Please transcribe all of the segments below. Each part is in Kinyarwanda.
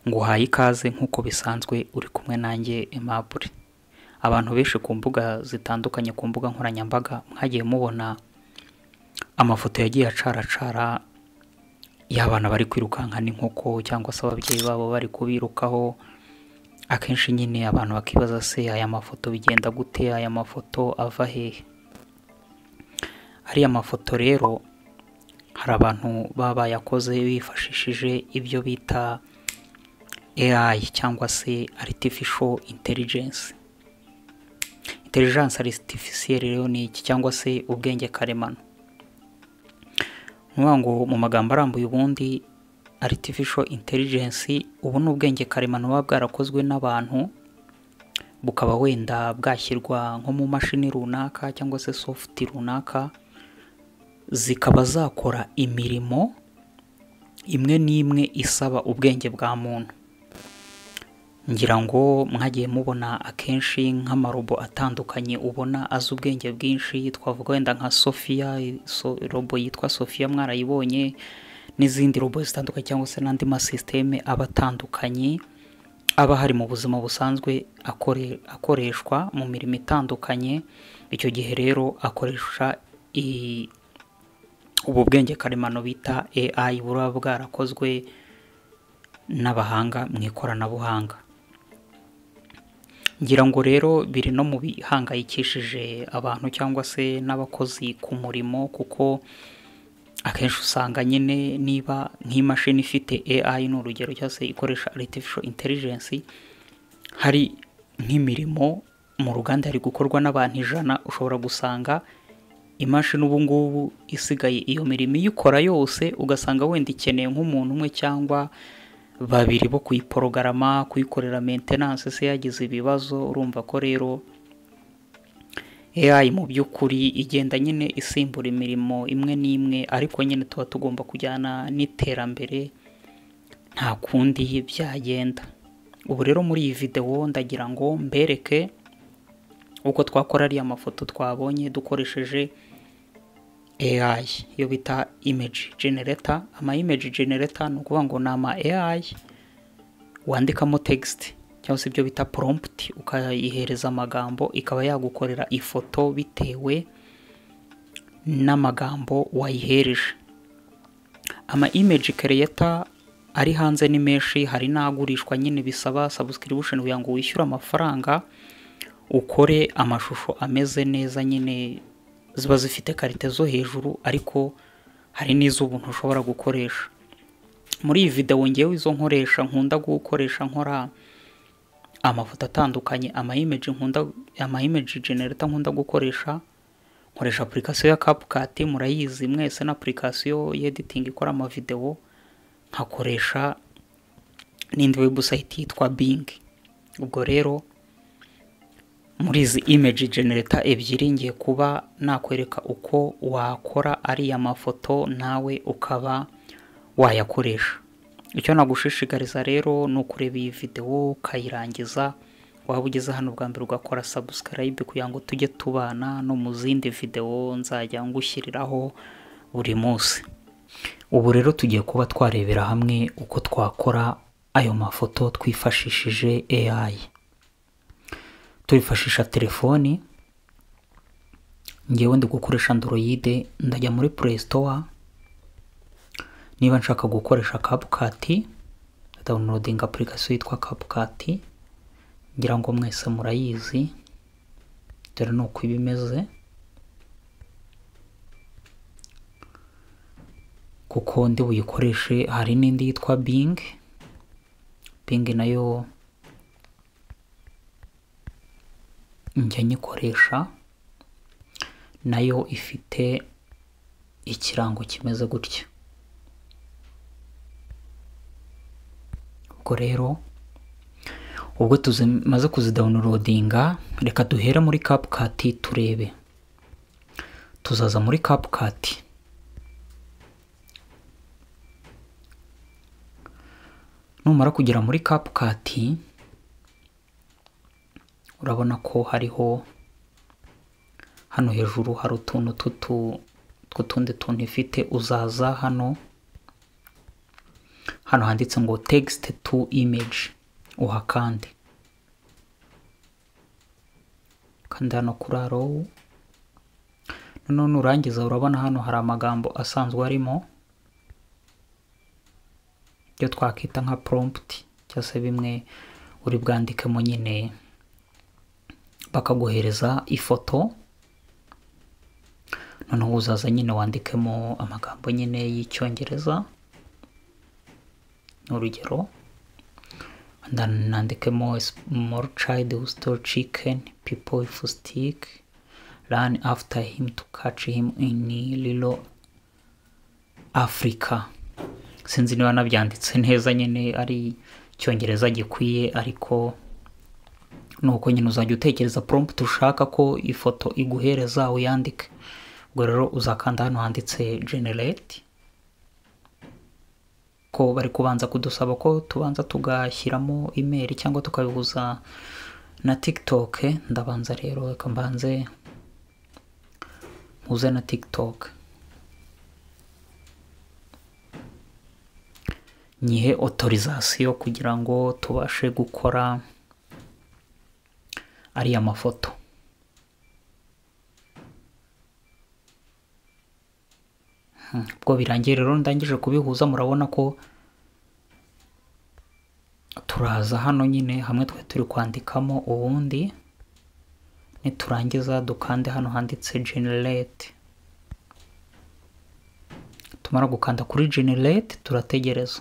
nguhaye ikaze nk'uko bisanzwe uri kumwe nanjye Aimable abantu benshi ku mbuga zitandukanye ku mbuga nkoranyambaga mwagiye mubona amafoto yagiye acaracara y'abana bari kwirukanka n'inkoko cyangwa se ababyeyi babo bari kubirukaho akenshi nyine abantu bakibaza se aya mafoto bigenda gute aya mafoto ava hehe ariya mafoto rero hari abantu baba bayakoze bifashishije ibyo bita AI cyangwa se Artificial Intelligence Intelligence Artificielle rero ni iki cyangwa se ubwenge karemano nuvuga ngo mu magambo arambuye ubundi Artificial Intelligence ubu ni ubwenge karemano buba bwarakozwe n'abantu bukaba wenda bwashyirwa nko mu mashini runaka cyangwa se soft runaka zikaba zakora imirimo imwe n'imwe isaba ubwenge bwa muntu ngira ngo mwagiye mubona akenshi nk'amarobo atandukanye ubona azi ubwenge bwinshi twavuga wenda nka sofiya robo yitwa sofiya mwarayibonye n'izindi robo zitandukanye cyangwa se n'andi masisiteme aba atandukanye aba hari mu buzima busanzwe akoreshwa mu mirimo itandukanye icyo gihe rero akoresha ubu bwenge karemano bita AI buba bwarakozwe n'abahanga mu ikoranabuhanga ngira ngo rero biri no mu bihangayikishije abantu cyangwa se n'abakozi ku murimo kuko akenshi usanga nyine niba nk'imashini ifite AI ni urugero cyangwa se ikoresha Artificial Intelligence hari nk'imirimo mu ruganda hari gukorwa n'abantu ijana ushobora gusanga imashini ubu ngubu isigaye iyo mirimo iyikora yose ugasanga wenda ikeneye nk'umuntu umwe cyangwa babiri bo kuyiporogarama kuyikorera maintenance se yagize ibibazo urumva ko rero AI mu by'ukuri igenda nyine isimbura imirimo imwe n'imwe ariko nyine tuba tugomba kujyana n'iterambere nta kundi byagenda ubu rero muri iyi videwo ndagira ngo mbereke uko twakora ariya mafoto twabonye dukoresheje AI yo bita image generator ama image generator ni ukuvuga ngo ni ama AI wandikamo text cyangwa se ibyo bita prompt ukayihereza amagambo ikaba yagukorera ifoto bitewe n'amagambo wayihereje ama image creator ari hanze ni menshi hari n'agurishwa nyine bisaba subscription kugira ngo wishyure amafaranga ukore amashusho ameze neza nyine ziba zifite karite zo hejuru ariko hari n'iz'ubuntu ushobora gukoresha muri iyi videwo ngewe izo nkoresha nkunda gukoresha nkora amafoto atandukanye amayimeji nkunda amayimeji generata nkunda gukoresha nkoresha apurikasiyo ya kapukati murayizi mwese na apurikasiyo y'editingi ikora amavidewo nkakoresha n'indi webusayiti yitwa bingi ubwo rero muri izi image generator ebyiri ngiye kuba nakwereka uko wakora ariya mafoto nawe ukaba wayakoresha icyo nagushishikariza rero ni ukureba iyi videwo ukayirangiza waba ugeze hano bwa mbere ugakora subscribe kugira ngo tujye tubana no mu zindi videwo nzajya ngushyiriraho buri munsi ubu rero tugiye kuba twarebera hamwe uko twakora ayo mafoto twifashishije AI turifashisha telefoni ngewe ndi gukoresha android ndajya muri play store niba nshaka gukoresha kapukati downloading application yitwa kapukati ngira ngo mwese murayizi dore ni uko iba imeze kuko ndi buyikoreshe hari n'indi yitwa bing bing nayo njya nyikoresha nayo ifite ikirango kimeze gutya ubwo rero ubwo tumaze kuzidawunirodinga reka duhere muri kapukati turebe tuzaza muri kapukati numara kugera muri kapukati urabona ko hariho hano hejuru hari utuntu tw'utundi tuntu ifite uzaza hano hano handitse ngo tegisite tu imeji uhakande kandi hano kuri arowu noneho nurangiza urabona hano hari amagambo asanzwe arimo ibyo twakwita nka porompiti cyangwa se bimwe uri bwandikemo nyine bakaguhereza ifoto noneho uzaza nyine wandikemo amagambo nyine y'icyongereza urugero nandikemo more child who stole chicken people if stick run after him to catch him in little africa sinzi niba nabyanditse neza nyine ari icyongereza gikwiye ariko ni uko nyine uzajya utekereza prompt ushaka ko ifoto iguhereza uyandike ubwo rero uzakanda hano handitse generate ko bari kubanza kudusaba ko tubanza tugashyiramo imeri cyangwa tukabihuza na tiktok ndabanza rero reka mbanze mpuze na tiktok nyihe otorizasiyo kugira ngo tubashe gukora ariya mafoto ubwo birangiye rero ndangije kubihuza murabona ko turaza hano nyine hamwe twari turi kwandikamo ubundi niturangiza dukande hano handitse generate tumara gukanda kuri generate turategereza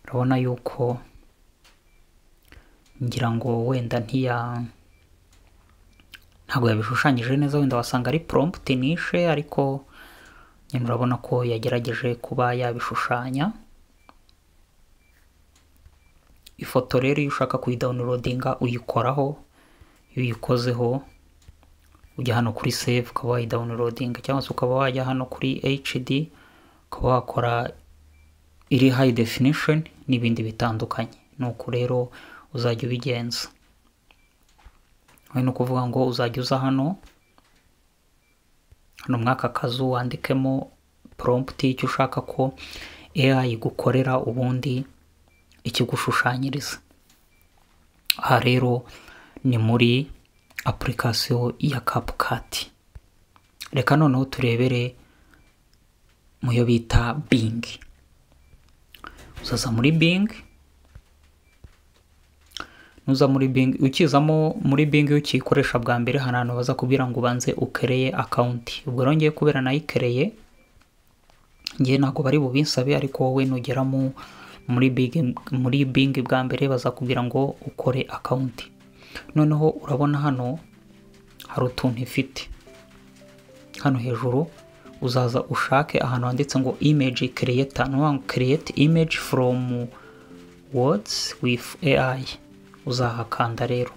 urabona yuko ngira ngo wenda ntiya ntabwo yabishushanyije neza wenda wasanga ari prompt nishe ariko nyine urabona ko yagerageje kuba yabishushanya ifoto rero iyo ushaka kuyidawunirodinga uyikoraho iyo uyikozeho ujya hano kuri save ukaba wayidawunirodinga cyangwa se ukaba wajya hano kuri hd ukaba wakora iri hayi definishoni n'ibindi bitandukanye ni uko rero uzajya ubigenza ni ukuvuga ngo uzajya uza hano hano mwaka kazu wandikemo porompti icyo ushaka ko AI igukorera ubundi ikigushushanyiriza aha rero ni muri apurikasiyo ya kapukati reka noneho turebere mu yo bita bingi uzaza muri bing nuza muri bing ukizamo muri bing iyo ukiyikoresha bwa mbere hari ahantu baza kubwira ngo ubanze ukereye akawunti ubwo rero ngiye kubera nayikereye ngiye ntabwo bari bubinsabe ariko wowe nugera muri bing muri bing bwa mbere bazakubwira ngo ukore akawunti noneho urabona hano hari utuntu ifite hano hejuru uzaza ushake ahantu handitse ngo image create ngo create image from words with AI uzahakanda rero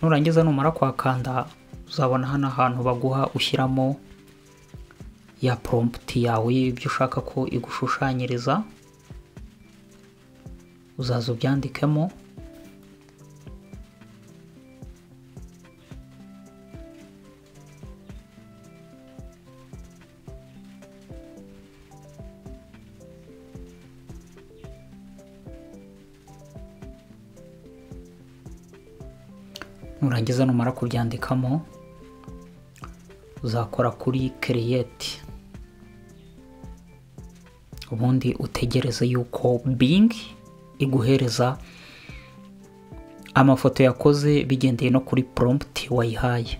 nurangiza numara kwakanda uzabona hano ahantu baguha ushyiramo ya prompt yawe y'ibyo ushaka ko igushushanyiriza uzaza ubyandikemo nurangiza numara kubyandikamo uzakora kuri kiriyeti ubundi utegereze yuko bingi iguhereza amafoto yakoze bigendeye no kuri porompti wayihaye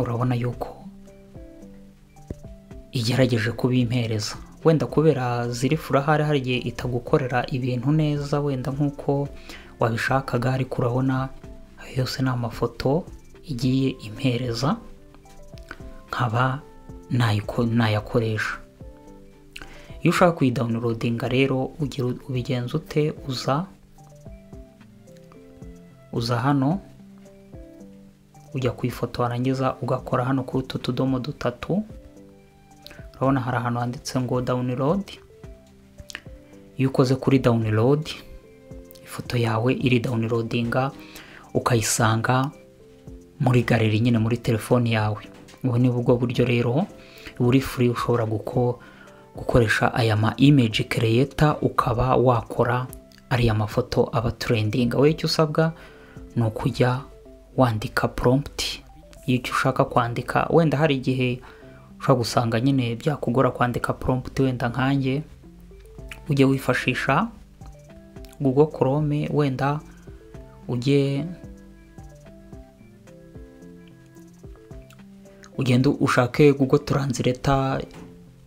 urabona yuko igerageje kubimpereza wenda kubera ziri furahari hari igihe itagukorera ibintu neza wenda nk'uko wabishakaga ariko urabona ayo yose ni amafoto igiye impereza nkaba nayakoresha iyo ushaka kuyidawunirodinga rero ubigenza ute uza uza hano ujya ku ifoto warangiza ugakora hano kuri utu tudomo dutatu urabona hari ahantu handitse ngo download iyo ukoze kuri download ifoto yawe iri downloadinga ukayisanga muri galeri nyine muri telefoni yawe ubu ni bwo buryo rero buri free ushobora gukoresha aya ma image creator ukaba wakora ariya mafoto aba trending wowe icyo usabwa ni ukujya wandika prompt y'icyo ushaka kwandika wenda hari igihe ushobora gusanga nyine byakugora kwandika prompt wenda nkanjye ujye wifashisha google chrome wenda ujye ugenda ushake google translator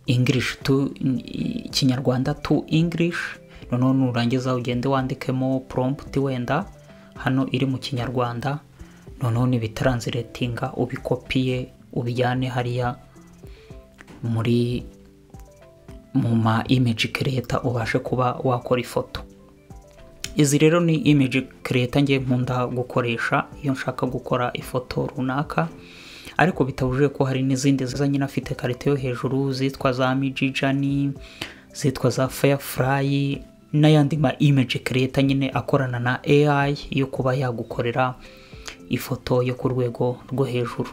english to ikinyarwanda to english noneho nurangiza ugende wandikemo prompt wenda hano iri mu kinyarwanda noneho nibitranslatinga ubikopiye ubijyane hariya muri mu ma image creator ubashe kuba wakora ifoto izi rero ni image creator ngiye nkunda gukoresha iyo nshaka gukora ifoto runaka ariko bitabujije ko hari n'izindi ziza nyine afite karite yo hejuru zitwa za mijijani zitwa za firefly n'ayandi ma image creator nyine akorana na AI yo kuba yagukorera ifoto yo ku rwego rwo hejuru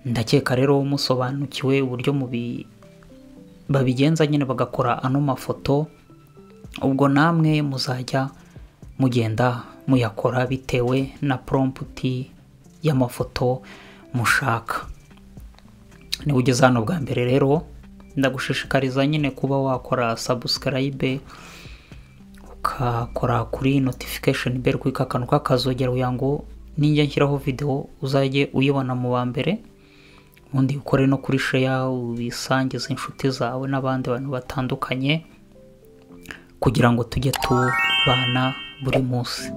ndakeka rero musobanukiwe uburyo mubi babigenza nyine bagakora ano mafoto ubwo namwe muzajya mugenda muyakora bitewe na prompt y'amafoto mushaka niba ugeze hano bwa mbere rero ndagushishikariza nyine kuba wakora subscribe ukakora kuri notification bell kuri ka kantu k'akazogera kugira ngo nijya nshyiraho videwo uzajye uyibona mu wa mbere ubundi ukore no kuri share ubisangize inshuti zawe n'abandi bantu batandukanye kugira ngo tujye tubana buri munsi